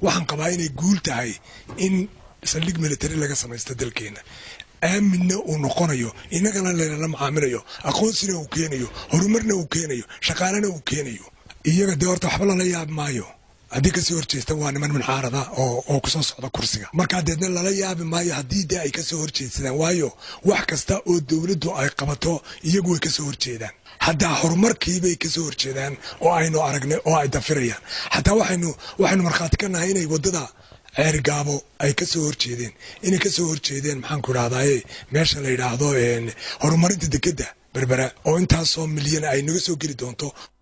waxaan qabaa inay guul tahay in saldhig military laga samaysto dalkeena aaminna uu noqonayo innagana laynala macaamilayo aqoonsina uu keenayo horumarna uu keenayo shaqaalena uu keenayo iyaga dee horta waxba lala yaabi maayo haddii kasoo horjeestan waa niman minxaarada oo kusoo socda kursiga markaa deedna lala yaabi maayo haddii dee ay kasoo horjeedsadaan waayo wax kasta oo dowladdu ay qabato iyagu way kasoo horjeedaan haddaa horumarkiibay kasoo horjeedaan oo aynu aragnay oo ay dafirayaan xataa waxaynu waxaynu markhaati ka nahay inay waddada ceergaabo ay kasoo horjeedeen inay kasoo horjeedeen maxaanku idhahdaye meesha la yidhaahdo horumarinta dekedda berbera oo intaasoo milyan ay naga soo geli doonto